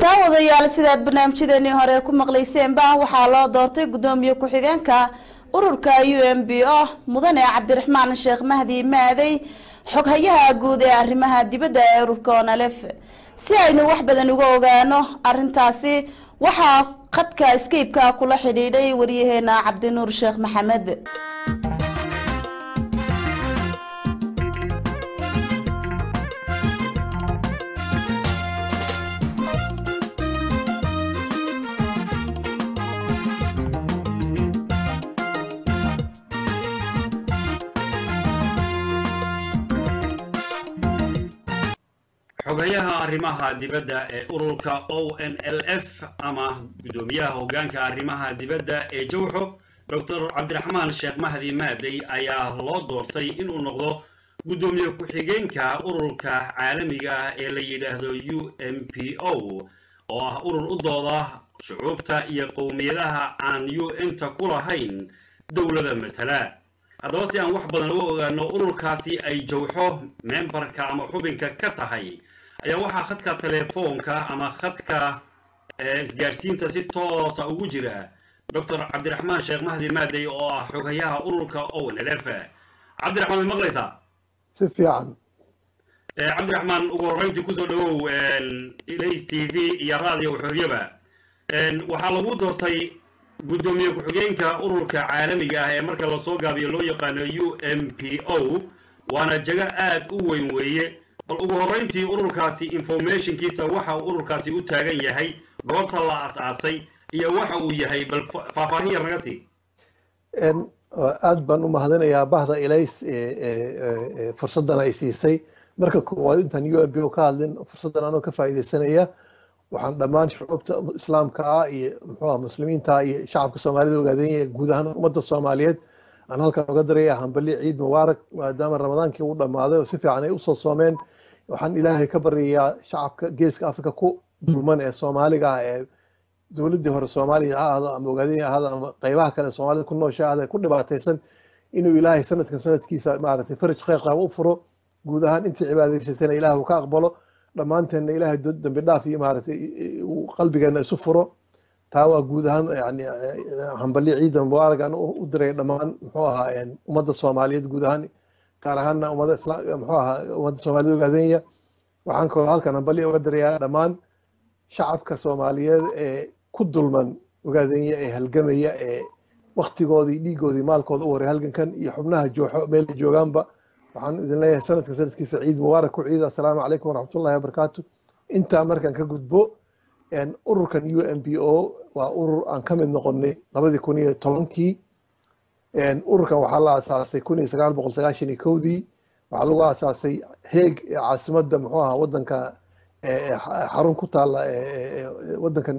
daawadayaal sidaad barnaamijyadeennii hore ku maqlayseenba waxaa loo doortay guddoomiye ku-xigeenka ururka u m b o mudane cabdiraxmaan sheekh mahdi maadey xoghayaha guud ee arrimaha dibadda ee ururka onalef si aynu wax badan uga ogaano arintaasi waxaa khadka scaybeka kula xidhiidhay waryaheena cabdinuur sheekh maxamed xogayaha arrimaha dibadda ee ururka o n l f ama guddoomiyaha hoggaanka arrimaha dibadda ee jawxo doctor cabdiraxmaan sheekh mahdi maadey ayaa loo doortay inuu noqdo guddoomiye ku-xigeenka ururka caalamiga ah ee la yidhaahdo u m p o oo ah urur u dooda shucuubta iyo qowmiyadaha aan u n-ta ku lahayn dowlada matala haddaba si aan wax badan uga ogaano ururkaasi ay jawxo membarka ama xubinka ka tahay ayaa waxaa khadka telefoonka ama khadka isgaadhsiinta si toosa ugu jira doctor cabdiraxmaan sheekh mahdi maadey oo ah xogayaha ururka own lf cabdiraxmaan ma maqlaysaa si fiican cabdiraxmaan ugu horreyntii kusoo dhawow ilays t v iyo radio xoriyaba waxaa lagu doortay guddoomiye ku-xigeenka ururka caalamiga ah ee marka lasoo gaabiyo loo yaqaano u m p o waana jago aad u weyn weeye bal ugu horreyntii ururkaasi informationkiisa waxa uu ururkaasi u taagan yahay goobta la as-aasay iyo waxa uu yahay bal faahfaahin yar naga sii aad baan u mahadinayaa bahda ilays fursaddan ay siisay marka koowaad intaan u m p o ka hadlin fursaddan anoo ka faa'iidaysanaya waxaan dhammaan shucuubta islaamka ah iyo muxuuha muslimiinta iyo shacabka soomaalida ogaadanya guud ahaan ummadda soomaaliyeed aan halkan oga daraya hambali ciid mubaarak maadaama ramadaankii uu dhammaaday oo si fiican ay usoo soomeen waxaan ilaahay ka baryayaa shacabka geeska afrika ku dulman ee soomaaliga ah ee dowladdii hore soomaaliya ha ahdo ama ogaadanya ahado ama qaybaha kale soomaalida ku noosha ahdo ku dhibaataysan inuu ilaahay sanadkan sanadkiisa maaragtay faraj khayr qaab u furo guud ahaan intii cibaadaysatayna ilaah uu ka aqbalo dhammaanteenna ilaahay dambi dhaaf iyo maaragtay uu qalbigeena isu furo taa waa guud ahaan yani hambali ciida mubaarak aan u diray dhammaan muxuu ahaa ummadda soomaaliyeed guud ahaan gaar ahaanna ummadda isla muxuu ahaa ummadda soomaaliyed ogaadenya waxaan kaloo halkan hambali uga dirayaa dhammaan shacabka soomaaliyeed ee ku dulman ogaadenya ee halgamaya ee waktigoodii dhiigoodii maalkooda u horay halgankan iyo xubnaha jooxo meelay joogaanba waxaan idin leeyahay sanadkan sanadkiisa ciid mubaarak ku ciida assalaamu calaykum waraxmatullahi wabarakaatu intaa markaan ka gudbo ururkan u m p o waa urur aan ka mid noqonay labadii kun iyo tobankii ururkan waxaa la asaasay kun iyo sagaal boqol sagaashan iyo kowdii waxaa lagu asaasay heeg ee caasimadda muxuu ahaa waddanka xarun ku taalla waddankan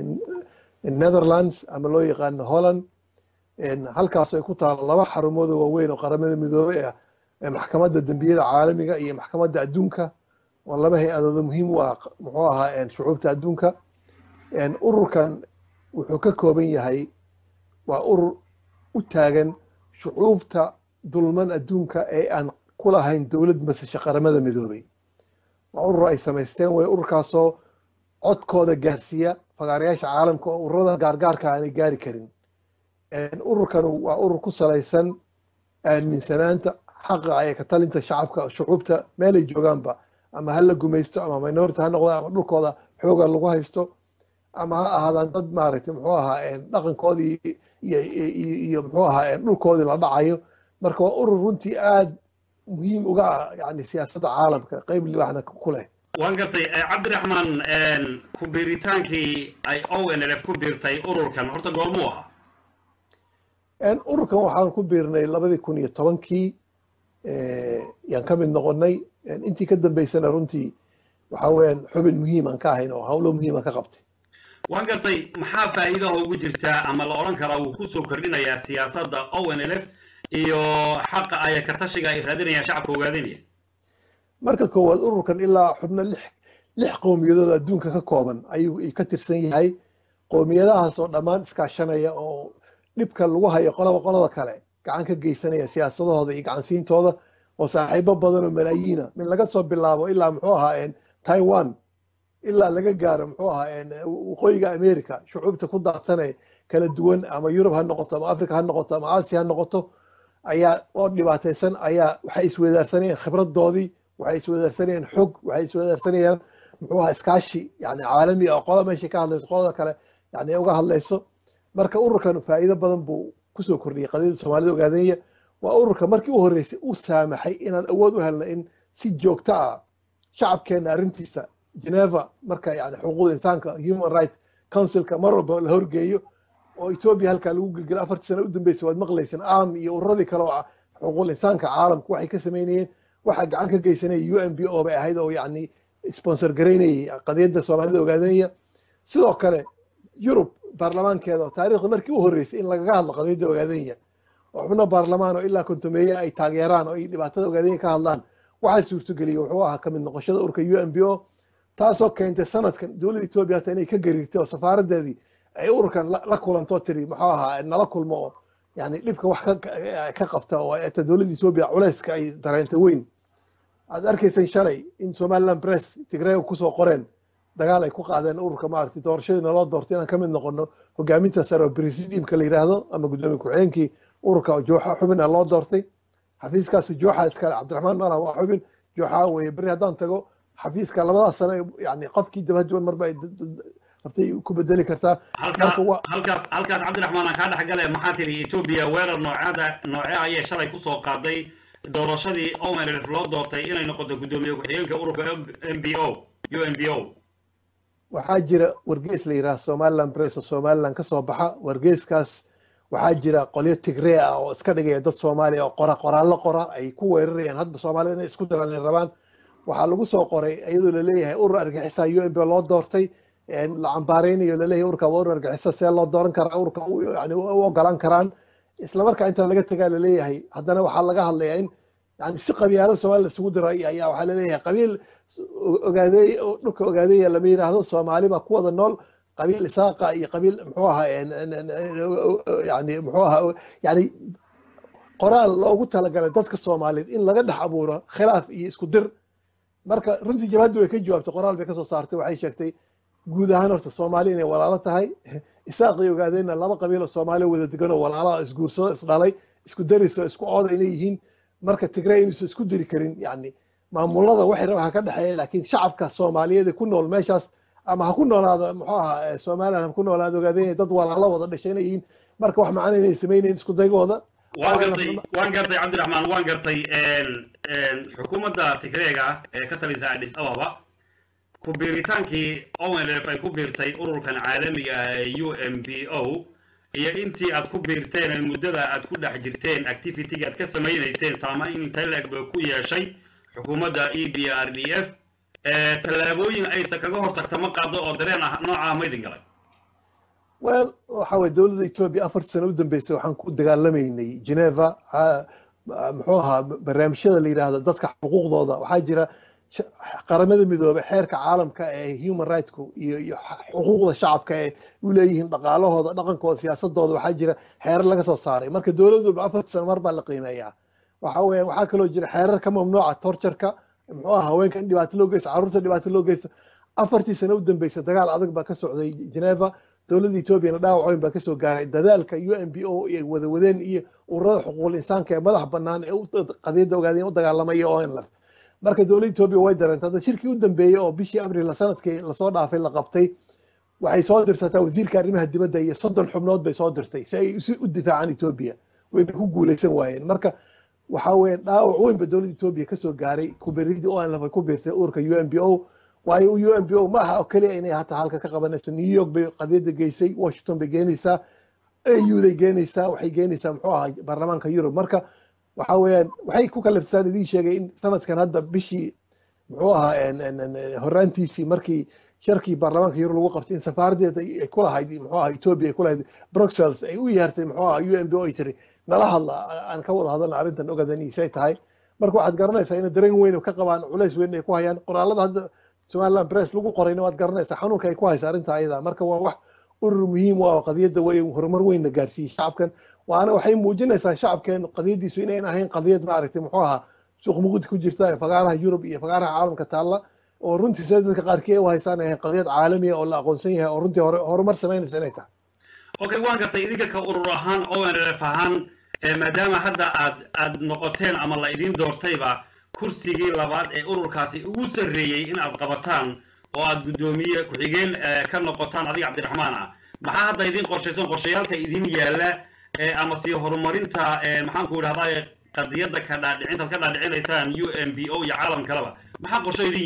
netherlands ama loo yaqaano holland halkaas ay ku taalla laba xarumood oo waaweyn oo qaramada midoobey ah maxkamadda dembiyada caalamiga iyo maxkamadda adduunka waa laba hay-adooda muhiim u ah muxuu ahaa shucuubta adduunka ururkan wuxuu ka kooban yahay waa urur u taagan shucuubta dulman adduunka ee aan ku lahayn dowlad masashe qaramada midoobey waa urur ay samaysteen way ururkaasoo codkooda gaarsiiya fagaarayaasha caalamka oo ururada gaargaarka aanay gaari karin ururkan waa urur ku salaysan aaminsanaanta xaqa ay ka talinta shacabka shucuubta meelay joogaanba ama ha la gumaysto ama minority ha noqdo ama dhulkooda xooga lagu haysto ama ha ahaadaan dad maaragtay muxuu ahaa dhaqankoodii iyo muxuu ahaa dhulkoodii la dhacayo marka waa urur runtii aad muhiim uga ah yani siyaasadda caalamka qeyb libaxna ku leh waan gartay cabdiraxmaan ku biiritaankii ay o n l f ku biirtay ururkan horta goormuu ahaa ururkan waxaan ku biirnay labadii kun iyo tobankii yaan ka mid noqonay intii ka dambeysana runtii waxa weeyaan xubin muhiim aan ka ahayn oo hawlo muhiim aan ka qabtay waan gartay maxaa faa'iidaha ugu jirtaa ama la odhan karaa wuu kusoo kordhinayaa siyaasadda o n l f iyo xaqa aya ka tashiga ay raadinayaan shacabka ogaadinaya marka koowaad ururkan ilaa xubno lix lix qowmiyadood adduunka ka kooban ayuu ka tirsan yahay qowmiyadahaas oo dhammaan iskaashanaya oo dhibka lagu hayo qolaba qolada kale gacan ka geysanaya siyaasadahooda iyo gacansiintooda oo saaxiibo badan oo malaayiina min laga soo bilaabo ilaa muxuu ahaa taiwan ilaa laga gaaro muxuu ahaa waqooyiga america shucuubta ku daadsanee kala duwan ama yurub ha noqoto ama africa ha noqoto ama aasiya ha noqoto ayaa oo dhibaataysan ayaa waxay iswadaarsanayeen khibradoodii waxay iswadaarsanayeen xog waxay iswadaarsanayeen muxuu ahaa iskaashi yani caalami oo qola meesha ka hadlayso qolada kale yani ay uga hadlayso marka ururkan faa'iido badan buu kusoo kordhiyey qadiyadda soomaalida ogaadeenya waa ururka markii u horreysay u saamaxay inaan awood u helna in si joogto ah shacabkeena arrintiisa geneva marka yani xuquuqda insaanka human right councilka mar walba la horgeeyo oo etoobiya halkaa lagu gelgelo afartii sano u dambeysay waad maqlayseen am iyo ururadii kale oo xuquuqul insaanka caalamku waxay ka sameynayeen waxaa gacan ka geysanaya u n b o bay ahayd oo yani sponsor garaynayay qadiyadda soomaalida ogaadeenya sidoo kale yurub baarlamaankeeda oo taariikhda markii u horreysay in lagaga hadlo qadiyadda ogaadeenya oo xubno baarlamaan oo ilaa kontomeeye ay taageeraan oo ay dhibaatada ogaadeenya ka hadlaan waxaa suurtageliyey wuxuu ahaa kamid noqoshada urka u n b o taasoo keentay sanadkan dowladda etoobiya hata inay ka gariirtay oo safaaradeedii ay ururkan la kulanto tiri muxuu ahaa nala kulmo oo yani dhibka wax ka qabta oo ta dowladda etoobiya culeyska ay dareentay weyn aad arkayseen shalay in somaliland press tigreega kusoo qoreen dagaal ay ku qaadeen ururka maaragtay doorashadiina loo doortay inaan ka mid noqono hogaaminta sare oo presidiumka la yidhaahdo ama guddoomiye ku-xigeenkii ururka jooxa xubina loo doortay xafiiskaasi jooxa iskale cabdiraxmaan malah waa xubin jooxa weye beri haddaan tago xafiiska labadaas sano yani qofkii dabaduwan marba ay rabtay ku bedeli kartaa halkaas halkaas cabdiraxmaan aan kaa dhexgale maxaa tiri etoobiya weerar noocaada noocee ayay shalay kusoo qaaday doorashadii omelf loo doortay inay noqoto guddoomiye ku-xigeenka ururka m b o u n b o waxaa jira wargees la yidhaha somaliland press oo somaliland ka soo baxa wargeeskaas waxaa jira qolyo tigree ah oo iska dhigaya dad soomaaliya oo qora qoraallo qora ay ku weerarayaan hadda soomaalida inay isku diraan ay rabaan waxaa lagu soo qoray iyadoo laleeyahay urur argixisa u n b loo doortay la cambaareynayo laleeyahay ururka waa urur argixisa see loo dooran karaa ururka yani u ogolaan karaan isla markaa inta laga tagaa laleeyahay haddana waxaa laga hadlayaa in yani si qabiilada soomaliya isugu diray ayaa waxaa laleeyahay qabiil ogaadeey dhulka ogaadeeya lama yidhaahdo soomaali baa ku wada nool qabiil isaaqa iyo qabiil muxuu ahaa yani muxuu ahaa yani qoraal loogu talagalay dadka soomaaliyeed in laga dhex abuuro khilaaf iyo isku dir marka runtii jabhaddu way ka jawaabtay qoraal bay kasoo saartay waxay sheegtay guud ahaan horta soomaali inay walaalo tahay isaaqay ogaadeenna laba qabiil oo soomaaliya wada degan oo walaalaha isguursado isdhalay isku daris oo isku ooda inay yihiin marka tigray inuusan isku diri karin yani maamulada waxay rabaan ha ka dhexeeya laakiin shacabka soomaaliyeed ee ku nool meeshaas ama ha ku noolaado muxuu ahaa somaliland ha ku noolaado ogaadeen dad walaalo wada dhashay inay yihiin marka wax macana inay samaynayn isku daygooda waan gartay waan gartay cabdiraxmaan waan gartay xukuumadda tigreega ee ka talisa adis ababa ku biiritaankii onlf ay ku biirtay ururkan caalamiga ah ee u m b o iyo intii aad ku biirteen ee muddada aad ku dhex jirteen activity aad ka samaynayseen saamayn intay la-eg ba ku yeeshay xukuumadda e b r d f tallaabooyin aysa kaga hortagta ma qaado oo dareen ah noocaa ma idin galay well waxa weye dowladda etoobiya afartii sano u dambeysay waxaan ku dagaalamaynay geneva muxuu ahaa barnaamijyada la yidhaahdo dadka xuquuqdooda waxaa jira qaramada midoobe xeerka caalamka ee human rightku iyo iyo xuquuqda shacabka ee u leeyihiin dhaqaalahooda dhaqankooda siyaasadooda waxaa jira xeerar laga soo saaray marka dowlad walba afartii sano mar baa la qiimeeyaa waxa weya waxaa kaloo jira xeerar ka mamnuuca torturka muxuu aha haweenka in dhibaato loo geysto carruurta dhibaato loo geysto afartii sano u dambeysay dagaal adag baa ka socday geneva dowladda etoobiyana dhaawac weyn baa kasoo gaaray dadaalka u n b o ay wada wadeen iyo ururada xuquuqul insaanka ee madax banaan ee qadiyadda ogaadeen u dagaalamaya o nlf marka dowladda etoobiya way dareentay hadda shirkii u dambeeyey oo bishii abril sanadkii lasoo dhaafay la qabtay waxay soo dirsataa wasiirka arrimaha dibadda iyo soddon xubnood bay soo dirtay si ay si u difaacaan etoobiya wayna ku guuleysan waayeen marka waxa weeye dhaawac weyn ba dowladda etoobiya kasoo gaaray kubiridii o nlf ay ku biirtay ururka u n b o waayo u n b o ma aha oo keliya inay hataa halka ka qabanayso new york bay qadiyadda geysay washington bay geenaysaa au day geenaysaa waxay geenaysaa muxuu ahaa baarlamaanka yurub marka waxa weeyaan waxay ku kaliftaan idiin sheegay in sanadkan hadda bishii muxuu ahaa horaantiisii markii sharkii baarlamaanka yurub lagu qabtay in safaaradeeda ay ku lahayd muxuu ahaa etoobiya ay ku lahayd bruxelles ay u yeertay muxuu ahaa u n b o ay tiri nala hadla aan ka wada hadalna arrintan ogadaniisay tahay marka waxaad garanaysaa inay dareen weyn ka qabaan culays weyn ay ku hayaan qoraalada hadda somaliland press lagu qorayna waad garanaysaa xanuunka ay ku haysa arrinta ayada marka waa wax urur muhiim u ah qadiyadda way horumar weynna gaarsiiyey shacabkan waana waxay muujinaysaa shacabkeenu qadiyaddiisu inayn ahayn qadiyad maaragtay muxuu ahaa suuq muqdi ku jirta ee fagaaraha yurub iyo fagaaraha caalamka taalla oo runtii sida dadka qaarkii ay u haysaan ahayn qadiyad caalamiya oo la aqoonsan yahay oo runtii hore horumar samaynaysa inay tahay okay waan gartay idinka ka urur ahaan onrf ahaan maadaama hadda aad aad noqoteen ama la idin doortayba kursigii labaad ee ururkaasi ugu sarreeyey in aad qabataan oo aad guddoomiye ku-xigeen ka noqotaan adiga cabdiraxmaan ah maxaa hadda idin qorshaysan qorshayaalka idin yaalla ama sii horumarinta maxaan ku idhahdaa qadiyadda ka dhaadhicintaad ka dhaadhicinaysaan u m b o iyo caalam kaleba maxaa qorsho idin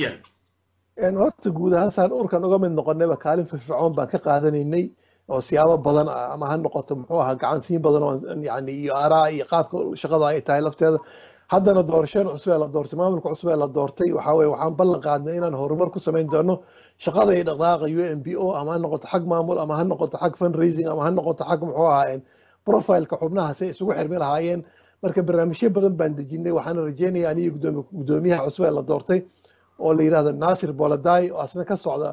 yaal horta guud ahaan saan urkan uga mid noqonayba kaalin firfircoon baan ka qaadanaynay oo siyaabo badan ah ama ha noqoto muxuu ahaa gacansiin badan oo yani iyo aaraa iyo qaabka shaqada ay tahay lafteeda haddana doorasheen cusub ee la doortay maamulka cusub ee la doortay waxaa weye waxaan ballan qaadnay inaan horumar ku samayn doono shaqada iyo dhaqdhaqaaqa u m b o ama ha noqoto xag maamul ama ha noqoto xag fundraising ama ha noqoto xag muxuu ahaa profileka xubnaha say isugu xirmi lahaayeen marka barnaamijyo badan baan dejinay waxaana rajeynaya aniyo guddoomiyaha cusub ee la doortay oo la yidhahdo nasir boladay oo asna ka socda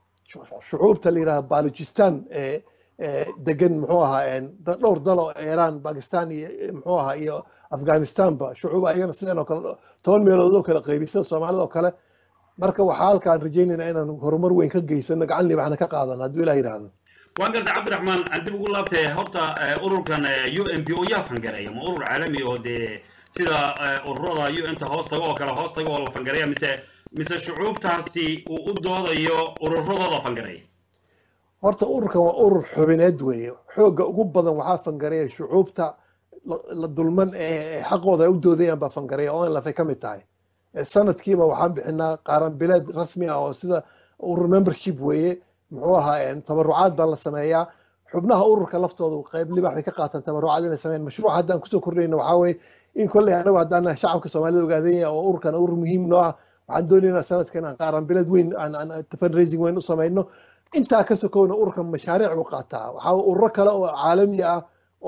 shucuubta la yidhahdo balochistan ee degan muxuu ahaa dhowr dal oo iran bakistan iyo muxuu ahaa iyo afghanistanba shucuub ayagana sideen oo kale toban meelood oo kale qaybisada soomaalida oo kale marka waxaa halkaan rajeynayna inaan horumar weyn ka geysano gacan libaxna ka qaadano hadduu ilah yidhahdo waan gartay cabdiraxmaan aan dib ugu laabtay horta ururkan u m p o yaa fangareeya ma urur caalami oo dee sida ururada u n ta hoos tago oo kale hoos tago oo la fangareeya mise mise shucuubtaasi uu u doodayo ururadooda fangareeya horta ururkan waa urur xubineed weeye xoogga ugu badan waxaa fangareeya shucuubta la dulman ee xaqooda ay u doodayaan baa fangareeya oo in lafay ka mid tahay sanadkiiba waxaan bixinaa qaaran bileed rasmi ah oo sida urur membership weeye muxuu ahaa tabarucaad baa la sameeyaa xubnaha ururka laftooda qayb libax bay ka qaataan tabarucaad inay sameeyaan mashruuc haddaan kusoo kordhayna waxaa weeye in kolley anagu haddaan shacabka soomaalida ogaadanya oo ururkan urur muhiim noo ah waxaan doonaynaa sanadkan aan qaaran bileed weyn aan fundraising weyn u samayno intaa ka sokowna ururkan mashaariic buu qaataa waxaa ururo kale oo caalami ah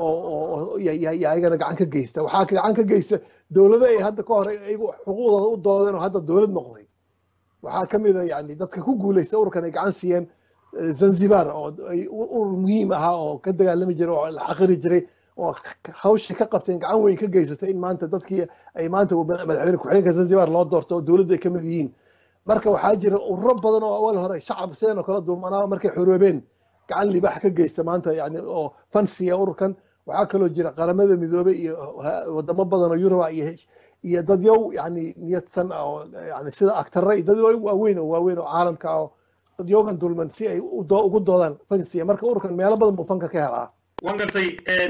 oo ayagana gacan ka geysta waxaa gacan ka geysta dowlado ay hadda ka hor iyagu xuquuqdooda u doodeen oo hadda dowlad noqday waxaa ka mid a yani dadka ku guuleysta ururkan ay gacan siiyeen zanzibar oo urur muhiim ahaa oo ka dagaalami jiray oo la xaqiri jiray oo hawshay ka qabteen gacan weyn ka geysato in maanta dadkii ay maanta madaxweyne ku-xigeenka zanzibar loo doorto oo dowladdu ay ka mid yihiin marka waxaa jira ururo badan oo awal hore shacab sideen oo kala dulmanaa markay xoroobeen gacan libaax ka geysta maanta yani oo fansiya ururkan waxaa kaloo jira qaramada midoobey iyo wadamo badan oo yuruba iyo iyo dadyow yani niyadsan oo yani sida agtare iyo dadyow waaweyn oo waaweyn oo caalamka oo dadyoogan dulman si ay ugu doodaan fansiya marka ururkan meelo badan buu fanka ka helaa waan gartay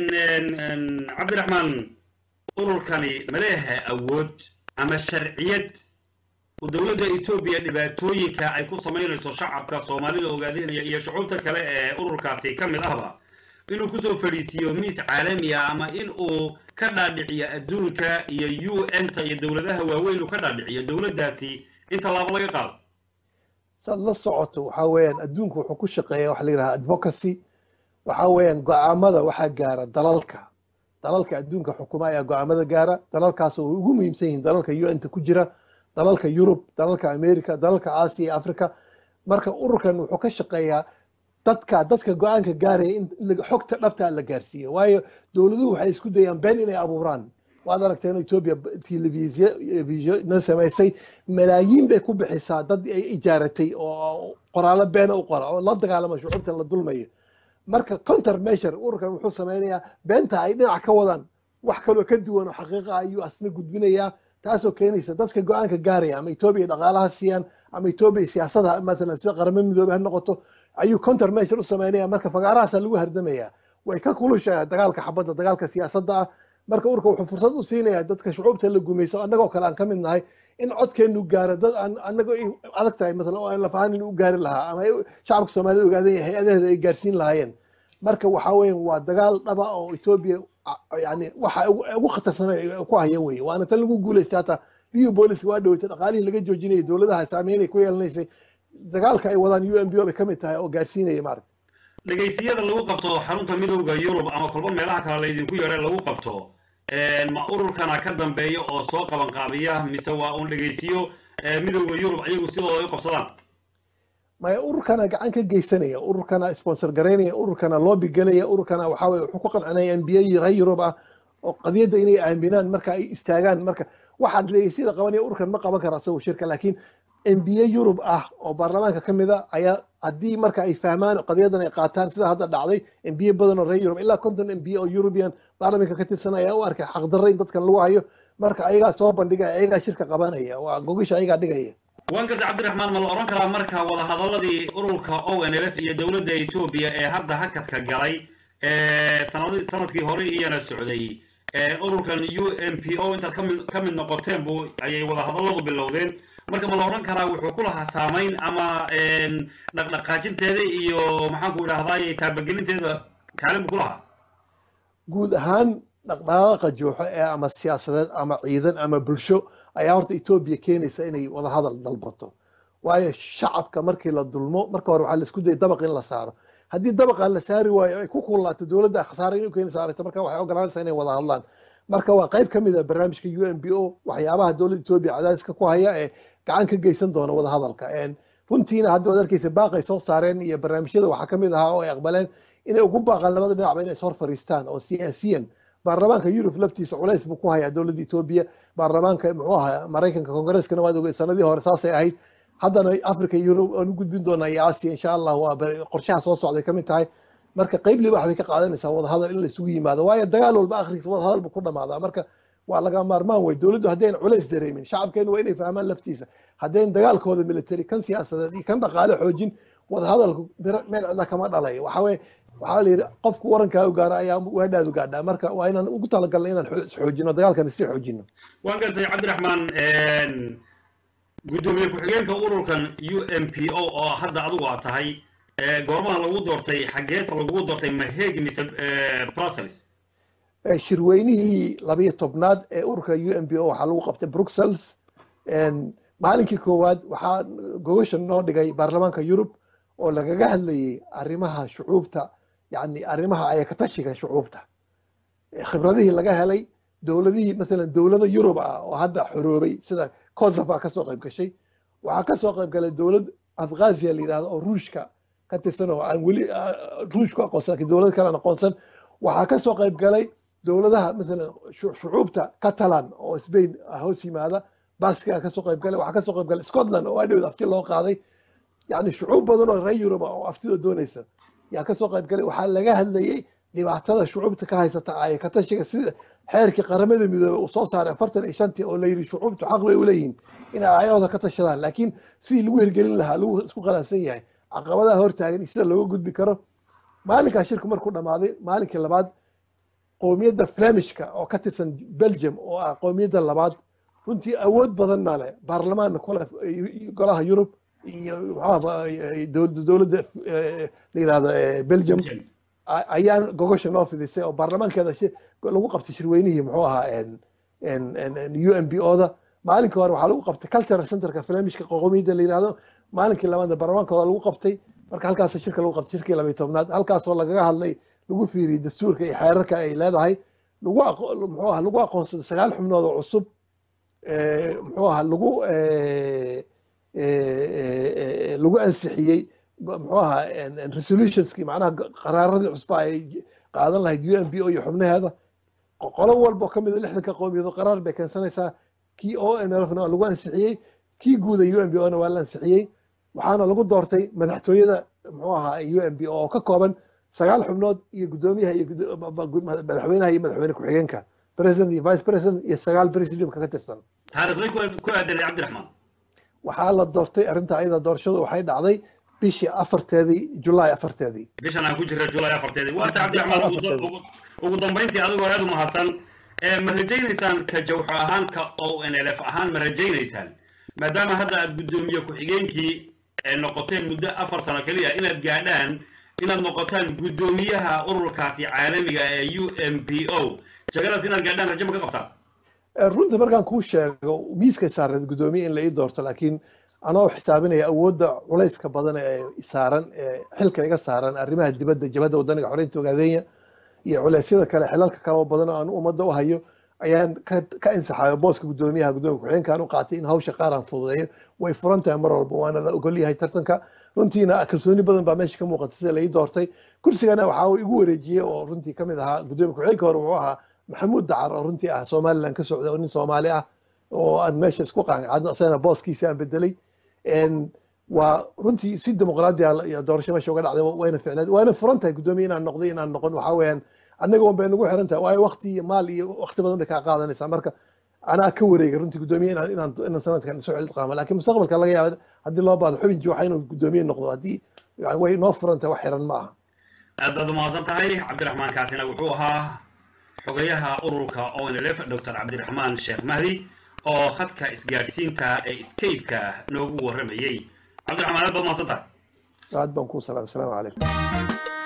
cabdiraxmaan ururkani ma leeyahay awood ama sharciyad dowladda etoobiya dhibaatooyinka ay ku samaynayso shacabka soomaalida ogaadinaya iyo shucuubta kale ee ururkaasi ka mid ahba inuu kusoo fadhiisiiyo miis caalami ah ama in uu ka dhaadhiciyo adduunka iyo u n ta iyo dowladaha waaweyn uu ka dhaadhiciyo dowladdaasi in tallaabo laga qaado saad la socoto waxaa weeyaan adduunku wuxuu ku shaqeeya waxa la yidhaha advocacy waxaa weeyaan go-aamada waxaa gaara dalalka dalalka adduunka xukuma ayaa go-aamada gaara dalalkaasoo way ugu muhiimsan yihiin dalalka u n ta ku jira dalalka yurub dalalka america dalalka aasiya iyo africa marka ururkan wuxuu ka shaqeeyaa dadka dadka go-aanka gaaraya in xogta dhabta la gaarsiiyo waayo dowladuhu waxay isku dayaan been inay abuuraan waad aragteen etoobiya telefisna samaysay malaayiin bay ku bixisaa dad ay ijaaratay oo qoraallo beena u qora oo la dagaalama shucuubtan la dulmayo marka counter measure ururkan wuxuu sameynayaa beenta ay dhinac ka wadaan wax kaloo ka duwan oo xaqiiqa ayuu asna gudbinayaa taasoo keenaysa dadka go-aanka gaaraya ama etoobiya dhaqaalaha siiyaan ama etoobiya siyaasada masalan sida qaramo midoobey ha noqoto ayuu counter measure u sameynaya marka fagaarahaasa lagu hardamaya way ka kulushaa dagaalka xabadda dagaalka siyaasadda ah marka urka wuxuu fursad u siinayaa dadka shucuubta la gumayso annagoo kale aan ka mid nahay in codkeenu gaaro dad aan annago adag tahay masalan oo aan lafahaan inuu u gaari lahaa ama shacabka soomaalida ogaadan yahay hay-adaheeda ay gaarsiin lahaayeen marka waxaa weyan waa dagaal dhaba oo etoobiya yani waxa ugu khatarsan ku haya weye waana tan lagu guulaystay hata rio bolis waa dhaweytay dhaqaalihii laga joojinayay dowladaha saameynay ku yeelanaysay dagaalka ay wadaan u m b o bay ka mid tahay oo gaarsiinaya maarata dhegaysiyada lagu qabto xarunta midowda yurub ama kolba meelaha kale laydinku yeedha lagu qabto ma ururkana ka dambeeya oo soo qaban qaabiya mise waa uun dhegaysiyo midowda yurub ayagu sidooda u qabsadaan maya ururkana gacan ka geysanaya ururkana sponsor garaynaya ururkana loobi gelaya ururkana waxaa weye wuxuu ku qancinaya n b a reer yurub ah oo qadiyadda inay aaminaan marka ay istaagaan marka waxaad leeyahay sida qabanaya ururkan ma qaban kara asagoo shirka laakiin embiye yurub ah oo baarlamaanka ka mid a ayaa haddii marka ay fahmaan qadiyadan ay qaataan sida hadda dhacday embiye badan oo reer yurub ilaa konton embiye oo european baarlamanka ka tirsan ayaa u arkay xaqdarro in dadkan lagu hayo marka ayagaa soo bandhigaya ayagaa shirka qabanaya waa gogisha ayagaa dhigaya waan gartay cabdiraxmaan ma la odhan karaa marka wadahadaladii ururka o n l f iyo dowladda etoobiya ee hadda hakadka galay sanadkii hore iyana socday ururkan u m p o intaad kami ka mid noqoteen bu ayay wadahadalladu bilowdeen marka ma la odhan karaa wuxuu ku lahaa saamayn ama dhaqdhaqaajinteeda iyo maxaanku idhahdaay taabagelinteeda kaalin buu ku lahaa guud ahaan dhaqdhaqaaqa jooxo ee ama siyaasadeed ama ciidan ama bulsho ayaa horta etoobiya keenaysa inay wadahadal dalbato waayo shacabka markii la dulmo marka hore waxaa la isku dayay dabaq in la saaro haddii dabaqa la saari waayo ay ku kulaato dowladda khasaare inay keeni saarayto marka waxay ogolaanaysaa inay wada hadlaan marka waa qayb ka mid a barnaamijka u n b o waxyaabaha dowladda etoobiya cadaadiska ku haya ee gacan ka geysan doona wada hadalka runtiina hadda waad arkeysa baaqay soo saareen iyo barnaamijyada waxaa ka mid ahaa oo ay aqbaleen inay ugu baaqaan labada dhinacba inay ishor fariistaan oo siyaasiyan baarlamaanka yurub laftiisa culays buu ku hayaa dowladda etoobiya baarlamaanka muxuu ahaa maraykanka kongareskana waad ogey sanadii hore saasay ahayd haddana africa yurub aan u gudbin doonaa iyo asia insha allah waa qorshaha soo socday kamid tahay marka qayb libax bay ka qaadanaysaa wadahadal in laisugu yimaado waayo dagaal walba akhrigiisa wadahadal buu ku dhamaadaa marka waa laga maarmaan wey dowladdu haddayn culays dareemin shacabkeenu waa inay fahmaan laftiisa haddayn dagaalkooda military kan siyaasadeed iyo kan dhaqaale xoojin wadahadalku meel cidla kama dhalayo waxa weye waxaa la yidhi qofku warankaagu gaara ayaa waadhaadu gaadhaa marka waa inaan ugu talagalna inaan isxoojino dagaalkana sii xoojino waan gartay cabdiraxmaan guddoomiye ku-xigeenka ururkan u m p o oo hadda adigu aad tahay goormaha lagu doortay xaggeesa lagugu doortay maheg mise brussels shirweynihii labiyo tobnaad ee ururka u m p o waxaa lagu qabtay bruxelles maalinkii koowaad waxaa gogasha noo dhigay baarlamaanka yurub oo lagaga hadlayay arrimaha shucuubta yani arrimaha ayakatashiga shucuubta khibradihii laga helay dowladihii masalan dowlada yurub ah oo hadda xoroobay sida kosovo kasoo qayb gashay waxaa kasoo qayb galay dowlad afghaziya la yidhahdo oo ruushka ka tirsan oo aan weli ruushku aqoonsan lakin dowlad kalean aqoonsan waxaa kasoo qayb galay dowladaha masalan shucuubta catalan oo spain hoos yimaada baskiga kasoo qayb galay waxaa kasoo qayb galay scotland oo adhowd afti loo qaaday yani shucuub badan oo reer yuruba oo aftida doonaysa yaa kasoo qayb galay waxaa laga hadlayay dhibaatada shucuubta ka haysata ayakatashiga sida xeerkii qaramada midoobey uu soo saaray afartan iyo shantii oo la yidhi shucuubtu xaq bay uleeyihin inay aayahooda ka tashadaan laakiin sidii lagu hirgelin lahaa lagu isku khilaafsan yahay caqabadaha hortaagan iyo sida looga gudbi karo maalinkaa shirku markuu dhammaaday maalinkii labaad qowmiyadda flemishka oo ka tirsan belgium oo ah qowmiyadda labaad runtii awood badanna leh baarlamaanna kule golaha yurub iyo dowladda la yirahdo belgium ayaan gogosha noo fidisay oo baarlamaankeeda lagu qabtay shirweynihii muxuu ahaa u m b o da maalinkii hore waxaa lagu qabtay cultural centerka flemishka qowmiyadda la yirahdo maalinkii labaadna baarlamaankooda lagu qabtay marka halkaas shirka lagu qabtay shirkii labayo tobnaad halkaasoo lagaga hadlay lagu fiiriyey dastuurka iyo xeerarka ay leedahay lagu muxuu aha lagu aqoonsaday sagaal xubnood oo cusub muxuu aha lagu lagu ansixiyey muxuu ahaa resolutionskii macnaha qaraaradii cusba ay qaadan lahayd u m b o iyo xubnaheeda qolo walba oo kamid a lixdanka qowmiyadood qaraar bay keensanaysaa kii o n l na waa lagu ansixiyey kii guuda u m b o na waa la ansixiyey waxaana lagu doortay madaxtooyada muxuu ahaa u m b o oo ka kooban sagaal xubnood iyo guddoomiyaha iyo madaxweynaha iyo madaxweyne ku-xigeenka president iyo vice president iyo sagaal presidiumka ka tirsan taariikhdii ku aadanay cabdiraxmaan waxaa la doortay arrinta ayada doorashadu waxay dhacday bishii afarteedii julaay afarteedii bishan aan ku jirra julaay afarteedii waata cabdiraxmaan ugu dambayntii adigoo aad u mahadsan ma rajaynaysaan ka jawxo ahaan ka o n l f ahaan ma rajaynaysaan maadaama hadda aad guddoomiye ku-xigeenkii noqoteen muddo afar sano keliya inaad gaadhaan inaad noqotaan guddoomiyaha ururkaasi caalamiga ee u m p o jagadaas inaad gaadhaan rajo ma ka qabtaan runtii markaan kuu sheego miiskay saareed guddoomiye in la ii doorto laakiin anoo xisaabinaya awoodda culayska badan ee saaran ee xilka iga saaran arrimaha dibadda jabhadda wadaniga xoreynta ogaadeenya iyo culeysyada kale xilalka kale oo badan oo aan ummadda u hayo ayaan ka insaxayo booska guddoomiyaha guddoomiya ku-xigeenkaan u qaatay in hawsha qaar aan fududeeyo way furan tahay mar walba waana la ogol yahay tartanka runtiina kalsooni badan baa meesha ka muuqata sida la ii doortay kursigana waxaa uu igu wareejiyey oo runtii kamid ahaa guddoomiya ku-xigeenka hore wuxuu ahaa maxamuud dacar oo runtii ah somaliland ka socda oo nin soomaali ah oo aan meesha isku qaanqaadno asagana booskiisi aan bedelay waa runtii si dimuqraadi ah doorasho meesha uga dhacday wayna ficnayd waana furan tahay guddoomiye inaan noqday inaan noqon waxaa weeyaan annaga un bay nagu xiran tahay waayo waqti iyo maal iyo waqti badan bay kaa qaadanaysaa marka anaa ka wareegay runtii guddoomiye inaan inaan inaan sanadkan isu xilqaamo laakiin mustaqbalka laga yaaba haddii loo baado xubin jooxa inuu guddoomiye noqdo haddii way noo furan tahay wax xiran ma aha aad baad umahadsan tahay cabdiraxmaan kaasina wuxuu ahaa xogayaha ururka onlf dr cabdiraxmaan sheekh mahdi oo khadka isgaadhsiinta ee scape-ka noogu warramayey cabdiraxmaan aad baad umahadsan tahay aad baan kuu salaam asalaamu calaykum